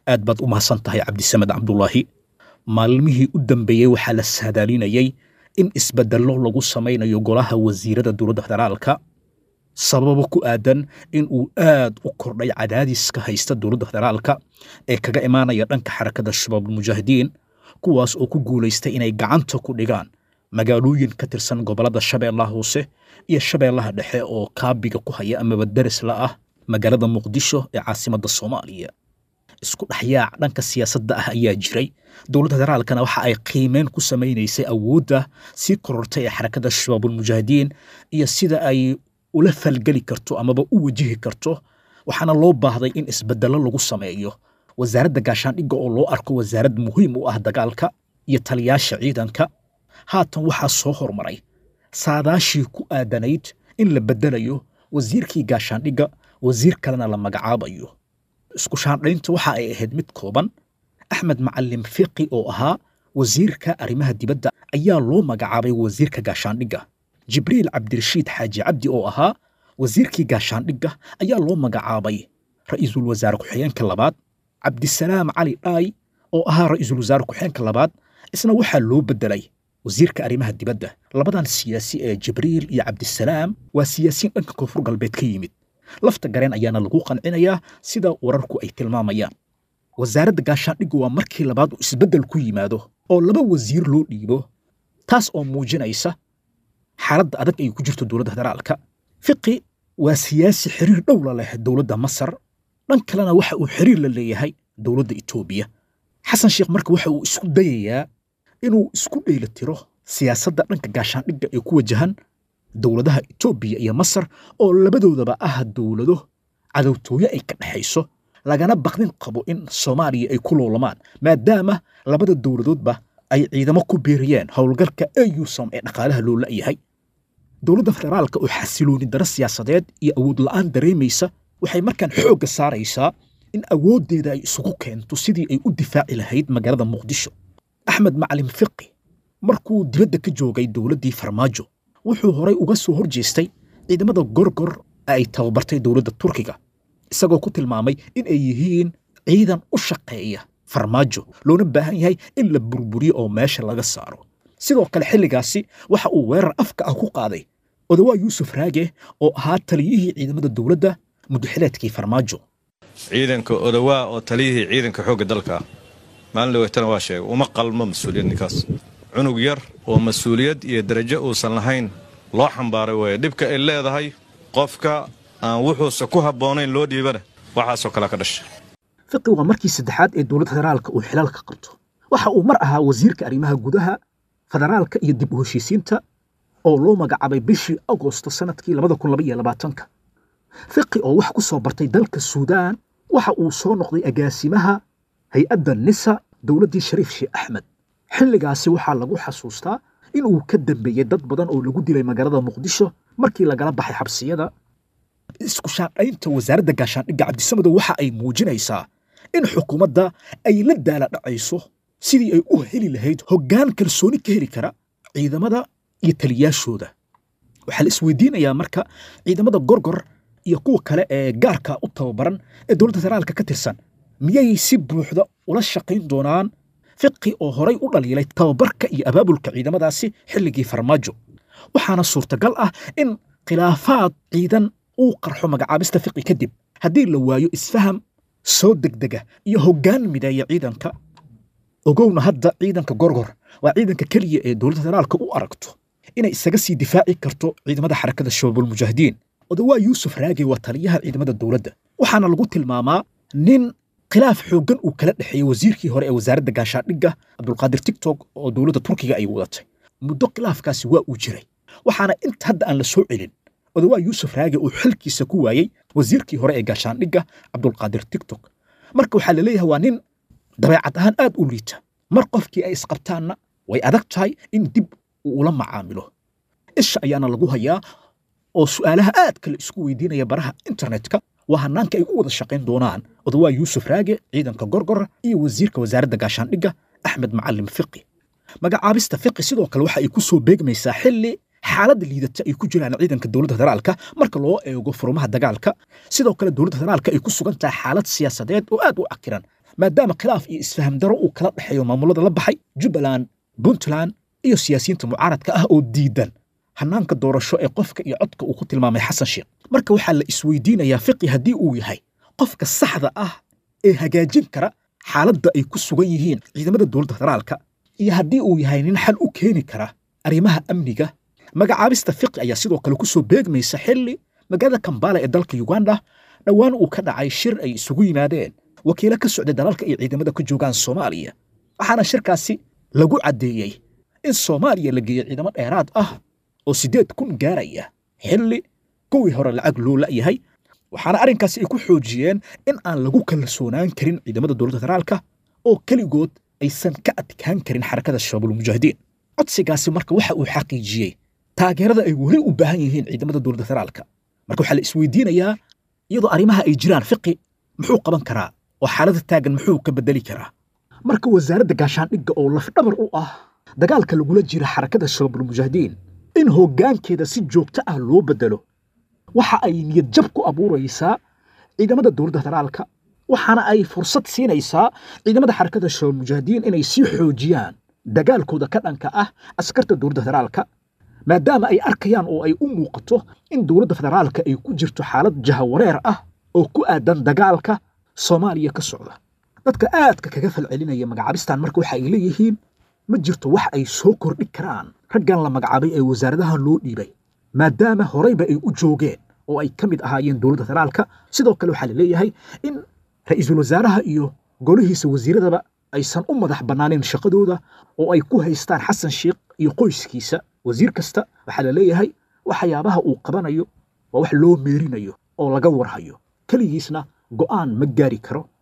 aad baad u mahadsan tahay cabdisamed cabdulaahi maalmihii u dambeeyey waxaa la saadaalinayey in isbeddello lagu samaynayo golaha wasiirada dowladda federaalka sababo ku aadan in uu aad u kordhay cadaadiska haysta dowladda federaalka ee kaga imaanaya dhanka xarakada shabaabulmujaahidiin kuwaas oo ku guulaystay inay gacanta ku dhigaan magaalooyin ka tirsan gobollada shabeellaha hoose iyo shabeellaha dhexe oo kaabiga ku haya amaba deris la ah magaalada muqdisho ee caasimadda soomaaliya isku dhexyaac dhanka siyaasadda ah ayaa jiray dowladda federaalkana waxa ay qiimeyn ku samaynaysay awoodda sii korortay ee xarakada shabaabulmujaahidiin iyo sida ay ula falgeli karto amaba u wajihi karto waxaana loo baahday in isbeddello lagu sameeyo wasaaradda gaashaandhigga oo loo arko wasaarad muhiim u ah dagaalka iyo taliyaasha ciidanka haatan waxaa soo hormaray saadaashii ku aadanayd in la beddelayo wasiirkii gaashaandhigga wasiir kalena la magacaabayo isku shaandhaynta waxa ay ahayd mid kooban axmed macalin fiqi oo ahaa wasiirka arrimaha dibadda ayaa loo magacaabay wasiirka gaashaandhigga jibriil cabdirashiid xaaji cabdi oo ahaa wasiirkii gaashaandhigga ayaa loo magacaabay ra'iisul wasaare ku-xigeenka labaad cabdisalaam cali dhaay oo ahaa ra'iisul wasaare ku-xigeenka labaad isna waxaa loo beddelay wasiirka arrimaha dibadda labadan siyaasi ee jibriil iyo cabdisalaam waa siyaasiyiin dhanka koonfur galbeed ka yimid lafta gareen ayaana lagu qancinayaa sida wararku ay tilmaamayaan wasaaradda gaashaandhiggu waa markii labaad uu isbeddel ku yimaado oo laba wasiir loo dhiibo taas oo muujinaysa xaaladda adag ay ku jirto dowladda federaalka fiqi waa siyaasi xiriir dhow la leh dowladda masar dhan kalena waxa uu xiriir la leeyahay dowladda etoobiya xasan sheekh marka waxa uu isku dayayaa inuu isku dheelitiro siyaasadda dhanka gaashaandhigga ee ku wajahan dowladaha etoobiya iyo masar oo labadoodaba ah dowlado cadowtooye ay ka dhexayso lagana baqdin qabo in soomaaliya ay ku loolamaan maadaama labada dowladoodba ay ciidamo ku biiriyeen howlgalka eusom ee dhaqaalaha loo la'yahay dowladda federaalka oo xasilooni daro siyaasadeed iyo awood la'aan dareemaysa waxay markaan xoogga saaraysaa in awooddeeda ay isugu keento sidii ay u difaaci lahayd magaalada muqdisho axmed macalin fiqi markuu dibadda ka joogay dowladdii farmaajo wuxuu horay uga soo hor jeestay ciidamada gorgor ay tababartay dowladda turkiga isagoo ku tilmaamay in ay yihiin ciidan u shaqeeya farmaajo loona baahan yahay in la burburiyo oo meesha laga saaro sidoo kale xilligaasi waxa uu weerar afka ah ku qaaday odawaa yuusuf raage oo ahaa taliyihii ciidamada dowladda muddaxileedkii farmaajo ciidanka odawaa oo taliyihii ciidanka xoogga dalka maalin dhaweetana waa sheegay uma qalmo mas-uuliyad ninkaas cunug yar oo mas-uuliyad iyo darajo uusan lahayn loo xambaaray weeye dhibka ay leedahay qofka aan wuxuusa ku habboonayn loo dhiibana waxaasoo kale ka dhashay fiqi waa markii saddexaad ee dowladda federaalka uu xilaalka qabto waxa uu mar ahaa wasiirka arrimaha gudaha federaalka iyo dib u heshiisiinta oo loo magacaabay bishii agosto sannadkii labada kun labaiyo labaatanka fiqi oo wax ku soo bartay dalka suudaan waxa uu soo noqday agaasimaha hay-adda nisa dowladdii shariif sheekh axmed xilligaasi waxaa lagu xasuustaa in uu ka dambeeyey dad badan oo lagu dilay magaalada muqdisho markii lagala baxay xabsiyada isku shaandhaynta wasaaradda gaashaandhigga cabdisamadow waxa ay muujinaysaa in xukuumadda ay la daala dhacayso sidii ay u heli lahayd hoggaan kalsooni ka heli kara ciidamada iyo taliyaashooda waxaa la isweydiinayaa marka ciidamada gorgor iyo kuwa kale ee gaarka u tababaran ee dowladda federaalka ka tirsan miyay si buuxda ula shaqayn doonaan fiqi oo horay u dhaliilay tababarka iyo abaabulka ciidamadaasi xilligii farmaajo waxaana suurtagal ah in khilaafaad ciidan uu qarxo magacaabista fiqi kadib haddii la waayo isfaham soo degdega iyo hoggaan mideeya ciidanka ogowna hadda ciidanka gorgor waa ciidanka keliya ee dowladda federaalka u aragto inay isaga sii difaaci karto ciidamada xarakada shabaabulmujaahidiin odawaa yuusuf raage waa taliyaha ciidamada dowladda waxaana lagu tilmaamaa nin khilaaf xooggan uu kala dhexeeyey wasiirkii hore ee wasaaradda gaashaandhigga cabdulqaadir tigtok oo dowladda turkiga ay wadatay muddo khilaafkaasi waa uu jiray waxaana inta hadda aan la soo celin odawaa yuusuf raage uu xilkiisa ku waayey wasiirkii hore ee gaashaandhigga cabdulqaadir tigtok marka waxaa la leeyahay waa nin dabeecad ahaan aad u liita mar qofkii ay isqabtaanna way adag tahay in dib uu ula macaamilo isha ayaana lagu hayaa oo su'aalaha aad kale isku weydiinaya baraha internetka waa hanaanka ay u wada shaqayn doonaan odawaa yuusuf raage ciidanka gorgor iyo wasiirka wasaaradda gaashaandhigga axmed macalin fiqi magacaabista fiqi sidoo kale waxa ay ku soo beegmaysaa xilli xaaladda liidata ay ku jiraan ciidanka dowladda federaalka marka loo eego furumaha dagaalka sidoo kale dowladda federaalka ay ku sugan tahay xaalad siyaasadeed oo aad u cakiran maadaama khilaaf iyo isfaham daro uu kala dhexeeyo maamulada la baxay jubbaland puntland iyo siyaasiyiinta mucaaradka ah oo diidan hannaanka doorasho ee qofka iyo codka uu ku tilmaamay xasan sheekh marka waxaa la isweydiinayaa fiqi haddii uu yahay qofka saxda ah ee hagaajin kara xaaladda ay ku sugan yihiin ciidamada dowladda federaalka iyo haddii uu yahay nin xal u keeni kara arrimaha amniga magacaabista fiqi ayaa sidoo kale ku soo beegmaysa xilli magaalada kambala ee dalka uganda dhowaan uu ka dhacay shir ay isugu yimaadeen wakiilo ka socday dalalka ay ciidamada ka joogaan soomaaliya waxaana shirkaasi lagu caddeeyey in soomaaliya la geeyo ciidamo dheeraad ah oo siddeed kun gaaraya xilli kuwii hore lacag loo la'yahay waxaana arrinkaasi ay ku xoojiyeen in aan lagu kalsoonaan karin ciidamada dowladda federaalka oo keligood aysan ka adkaan karin xarakada shabaabulmujaahidiin codsigaasi marka waxa uu xaqiijiyey taageerada ay weli u baahan yihiin ciidamada dowladda federaalka marka waxaa la isweydiinayaa iyadoo arrimaha ay jiraan fiqi muxuu qaban karaa oo xaaladda taagan muxuu ka bedeli karaa marka wasaaradda gaashaandhigga oo lafdhabar u ah dagaalka lagula jira xarakada shabaabulmujaahidiin in hoggaankeeda si joogto ah loo bedelo waxa ay niyad jab ku abuuraysaa ciidamada dowladda federaalka waxaana ay fursad siinaysaa ciidamada xarakada shabaabulmujaahidiin inay sii xoojiyaan dagaalkooda ka dhanka ah askarta dowladda federaalka maadaama ay arkayaan oo ay u muuqato in dowladda federaalka ay ku jirto xaalad jahawareer ah oo ku aadan dagaalka soomaaliya ka socda dadka aadka kaga falcelinaya magacaabistan marka waxa ay leeyihiin ma jirto wax ay soo kordhi karaan raggan la magacaabay ee wasaaradahan loo dhiibay maadaama horeyba ay u joogeen oo ay ka mid ahaayeen dowladda federaalka sidoo kale waxaa la leeyahay in ra'iisul wasaaraha iyo golihiisa wasiiradaba aysan u madax bannaaneen shaqadooda oo ay ku haystaan xasan sheekh iyo qoyskiisa wasiir kasta waxaa la leeyahay waxyaabaha uu qabanayo waa wax loo meerinayo oo laga warhayo keligiisna go'aan ma gaari karo